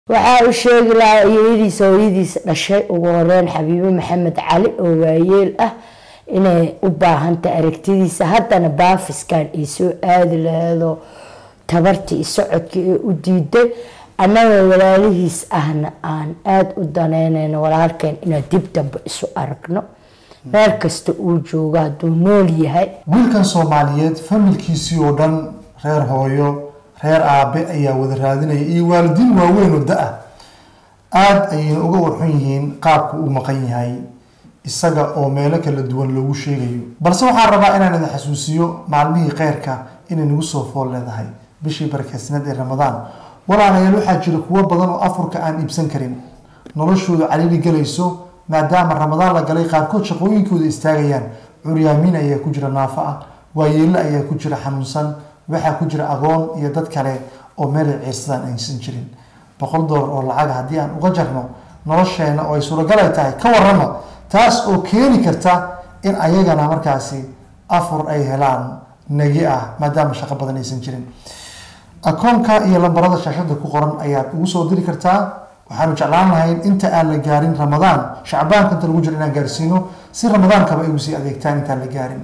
waxaa u sheegi lahaa iyadiisa hooyadiisa dhashay ugu horeyn xabiibo maxamed cali oo waayeel ah inay u baahantay aragtidiisa haddana baafiskan ay soo aadi laheedoo tabartii iyo socodkii ee u diiday annagoo walaalihiis ahna aan aada u daneynayno walaalkeen inaan dib dambe isu aragno meel kasta uu joogo hadduu nool yahay wiilkan soomaaliyeed familkiisii oo dhan reer hooyo reer aabe ayaa wada raadinaya iyo waalidiin waaweyn oo da-ah aada ayayna uga warxun yihiin qaabku uu maqan yahay isaga oo meelo kala duwan lagu sheegayo balse waxaan rabaa inaan idin xasuusiyo maalmihii kheyrka inay nagu soo fool leedahay bishii barakeysneed ee ramadaan walaalayaal waxaa jira kuwo badan oo afurka aan iibsan karin noloshooda caliili galayso maadaama ramadaan la galay qaarkood shaqooyinkooda istaagayaan curyaamiin ayaa ku jira naafo ah waayeelle ayaa ku jira xanuunsan waxaa ku jira agoon iyo dad kale oo meelay ciirsadaan aysan jirin boqol doolar oo lacaga haddii aan uga jarno nolosheena oo ay suuragal ay tahay ka warrama taas oo keeni karta in ayagana markaasi afur ay helaan nagi ah maadaama shaqo badan aysan jirin akoonka iyo lambarada shaashada ku qoran ayaad ugu soo diri kartaa waxaanu jeclaan lahayn inta aan la gaarin ramadaan shacbaanka inta lagu jiro inaan gaarsiino si ramadaankaba ay ugu sii adeegtaan intaan la gaarin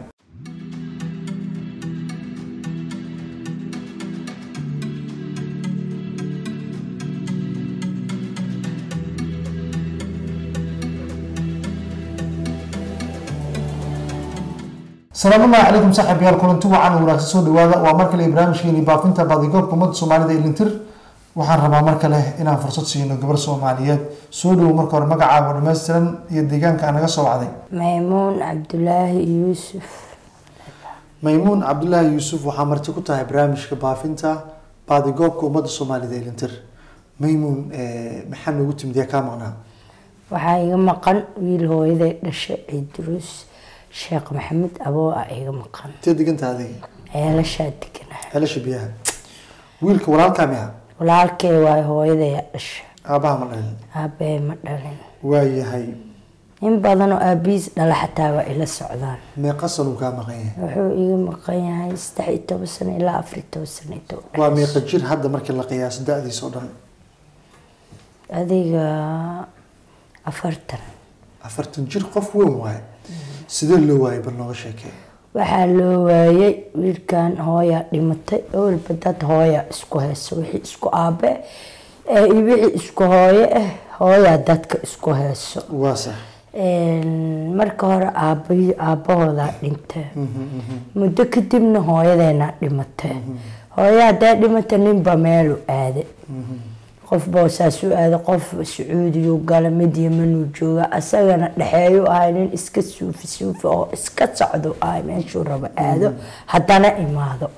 salaamullahi calaykum saaxib yaal kulanti wacan oo wanaagsan soo dhawaada waa mar kale barnaamijkeeni baafinta baadigoobka ummadda soomaalida ee lintir waxaan rabaa mar kale inaan fursad siino gabar soomaaliyeed soo dhowo marka hore magacaaga dhammaystiran iyo deegaanka aan naga soo wacday maymuun cabdulaahi yuusuf maymuun cabdulaahi yuusuf waxaa marti ku tahay barnaamijka baafinta baadigoobka ummadda soomaalida ee lintir maymuun maxaa noogu timid yaa kaa maqnaa waxaa iga maqan wiil hooyaday dhashay ciidruus sheekh maxamed aboo ah iga maqan intee deganta adiga ceelashaa deganaa ceelasha biyaha wiilka walaalkaa miya walaalkee waay hooyadaya dhasha aabaha ma dhalin aabee ma dhalin waayahay in badan oo aabihiis dhala xataa waa ila socdaan meeqa san uu kaa maqan yahay wuxuu iga maqan yahay saddex iyo toban sano ilaa afar iyo toban sano inta u dhex- waa meeqa jir hadda markii la qiyaaso da-diisa oo dhan adiga afartan afartan jir qof weyn waaye sidee loo waayay bal nooga sheekee waxaa loo waayay wiilkan hooyaa dhimatay owalba dad hooya isku hayso wixii isku aabe eh, iyo wixii isku hooye ah hooyaa dadka isku hayso waa sax marka hore aabahi aabahoodaa dhintay muddo kadibna hooyadeena dhimatay hooya haddaa dhimata ninba meelu aada qof boosaasuu aada qof sacuudiyu gala mid yamanuu jooga asagana dhexeeyu ahay nin iska suufi suufi oo iska socdo ahay meeshuu rabo aado haddana imaado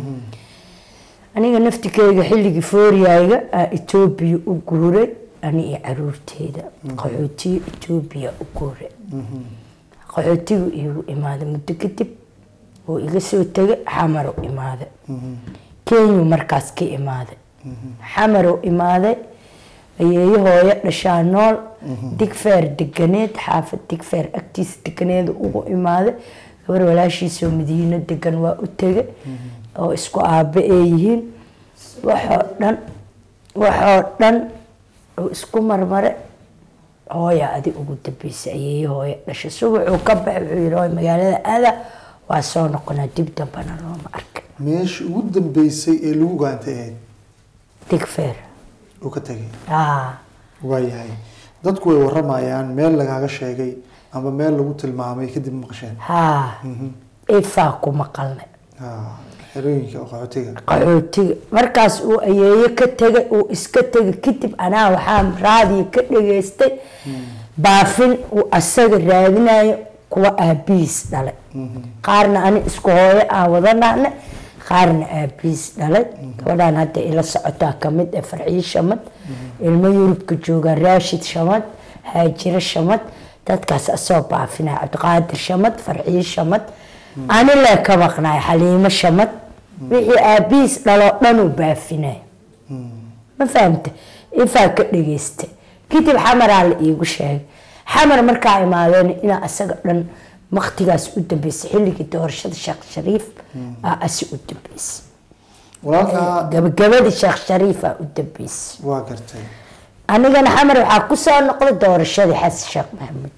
aniga naftikeyga xilligii fooriyayga aa etoobiya u guuray ani iyo caruurteeda qaxootiga etoobiya u guuray qaxootigu igu imaaday muddo kadib oo iga soo tegay xamar u imaaday kenyu markaas ka imaaday xamar u imaaday ayeeyo hooyo dhashaa nool digfeer deganeed xaafad digfeer agtiisa deganeed ugu imaaday gabar walaashiisoo madiino degan waa u tegay oo isku aabe ee yihiin waxoo dhan waxoo dhan oo isku marmare hooya adi ugu dambeysay ayeeyo hooyo dhashay subaxuu ka baxay wuxuu yihi hooy magaalada aada waa soo noqonaa dib dambana looma arka meesha ugu dambeysay ee lagu gaantay ahayd digfeer uu ka tegay aa waayahay dadku way waramayaan meel lagaaga sheegay ama meel lagu tilmaamay kadib maqasheen haa ifaa ku maqalnay Ah, xerooyinka oo qaxootiga qaxootiga markaas uu ayeeyo ka tegay uu iska tegay kadib anaa waxaa raadiyo ka dhageystay baafin uu asaga raadinayo kuwa aabihiis dhalay qaarna ani isku hooyo aan wada dhahna qaarna aabihiis dhalay gabadhaan hadda ila socotaa kamid ee farciyo shamad ilmo yurubka jooga raashid shamad haajiro shamad dadkaas asoo baafinaya cabdiqaadir shamad farciyo shamad ani lee ka maqnaay xaliimo shamad wixii aabihiis dhaloo dhan uu baafinaya ma fahamta ifaa ka dhageysta kadib xamaraa la iigu sheegay xamar markaa imaadeen inaa asaga dhan waktigaas u dambeysay xilligii doorashada sheekh shariif aa asi u dambeysay walaalkaa gabagabadii sheekh shariif aa u dambeysay waa gartay anigana xamar waxaa kusoo noqday doorashadii xasan sheekh maxamuud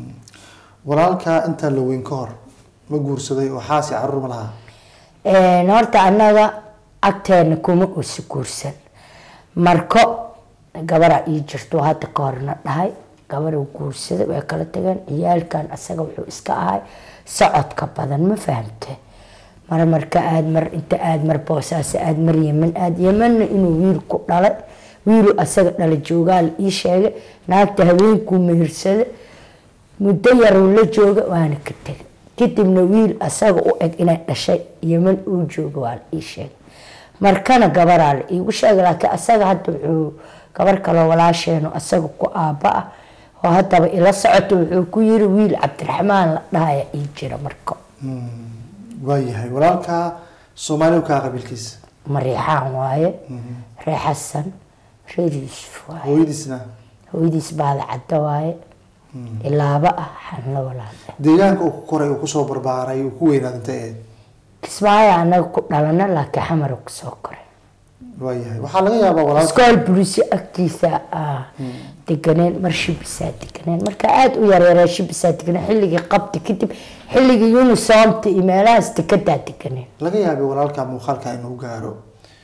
walaalkaa intaa la weyn ka hor ma guursaday oo xaasi caruur ma lahaa Een, horta annaga agteena kuma uusi guursan marko gabaraa ii jirto hadda ka horna dhahay gabaruu guursaday way kala tageen ciyaalkan asaga wuxuu iska ahay socodka badan ma fahamte mar marka aad mar inta aad mar boosaas aad mar yeman aad yemanna inuu wiil ku dhalay wiilu asaga dhala joogaal ii sheegay naagta habeenkuu mehirsada muddo yaruu la jooga waana ka tegay kadibna wiil asaga u eg inay dhashay yeman uu jooga waa la ii sheegay markana gabaraa la iigu sheegay laakiin asaga hadda wuxuu gabar kaloo walaasheenu asaga ku aabba ah oo haddaba ila socoto wuxuu ku yiri wiil cabdiraxmaan la dhahaya ii jira marko waayahay walaalkaa soomaali kaa qabiilkiisa mariixaan waaye ree xasan reer yuusuf waaye hooyadiisna hooyadiis baada cadda waaye ilaaba ah xanla walaal deegaanka uu ku koray uu kusoo barbaaray uu ku weynaaday intay ahayd kismaayo anaga ku dhalana laakiin xamar kusoo koray waayahay waxaa laga yaabaa walaalka iskool bulisi agtiisa ah deganeen mar shibisaa deganeen marka aada u yareeree shibisaa deganeen xilligii qabti kadib xilligii unisoomta iyo meelahaas degadaa deganeen laga yaabay walaalka muuqaalka inuu gaaro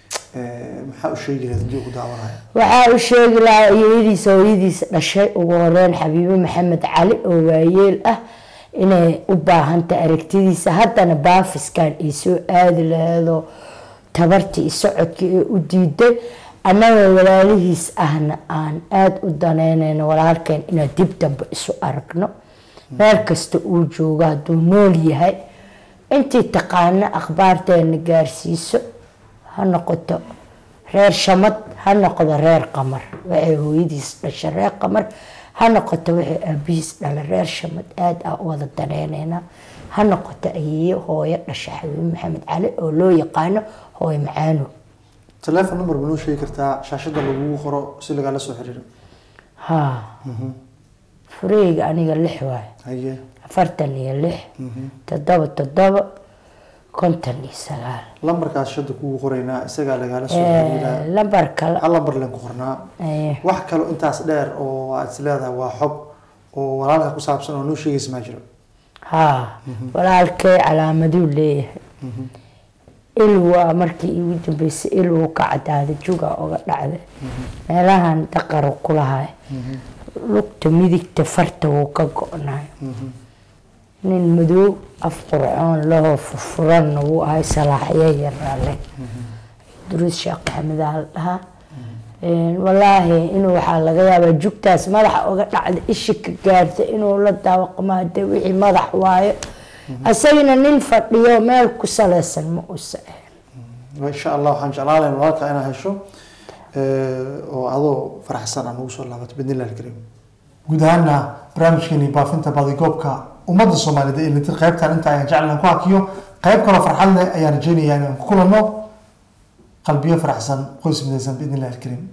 Eh, maxaa u sheegi lahayd haddii uu ku daawanaya waxaa u sheegi lahaa hooyadiisa hooyadiisa dhashay ugu horeyn xabiibo maxamed cali oo waayeel ah inay u baahantay aragtidiisa haddana baafiskan ay soo aadi laheedoo tabartii iyo socodkii ee u diiday annaga walaalihiis ahna aan aada u daneynayno walaalkeen inaan dib dambe isu aragno meel kasta uu joogo hadduu nool yahay intii taqaano akhbaarteena gaarsiiso ha noqoto reer shamad ha noqdo reer qamar waxay hooyadiis dhashay reer qamar ha noqoto waxay aabihiis dhala reer shamad aada ah u wada daneyneynaa ha noqoto ayeeyo hooyo dhasha xabiib maxamed cali oo loo yaqaano hooyo macaano telephone number ma noo sheegi kartaa shaashada lagugu qoro si lagala soo xiriiro haa fureyga aniga lix waayo haye afartan iyo lix toddoba toddoba konton iyo sagaal lambarkaas shada kugu qoraynaa isagaa lagala soo xiriiraa lambar kale hal lambar leen ku qornaa eh, wax kalo intaas dheer oo aad is leedahay waa xog oo walaalka ku saabsan oo noo sheegaysa maa jiro haa walaalkay calaamaduu leeyahay il waa markii iigu dambeysay il wuu ka cadaaday juga uga dhacday meelahan daqaru ku lahay lugta midigta farta wuu ka go-nay nin madow af qurcoon lahoo furfuranna wuu ahay salaaxyo yarale duruus sheekh maxamed aa la dhahaa Een, wallaahi inuu waxaa laga yaabaa jugtaas madaxa uga dhacda ishi ka gaarta inuu la daawaqmo hadee wixii madax waayo asagana nin fadhiyo meel ku saleysan ma uusa ahayn insha allah waxaan jeclaan lahayn walaalka inaad hesho eh, oo adoo faraxsan aan ugu soo laabato bidnillahi alkariim guud ahaana barnaamijkeeni baafinta badigoobka ummadda soomaaliyeed ee litir qaybtan inta ayaan jeclan ku hakiyo qayb kaloo farxad leh ayaan rajeynayaa inaan ku kulanno qalbiyo faraxsan qoys midaysan biidnillahi alkariim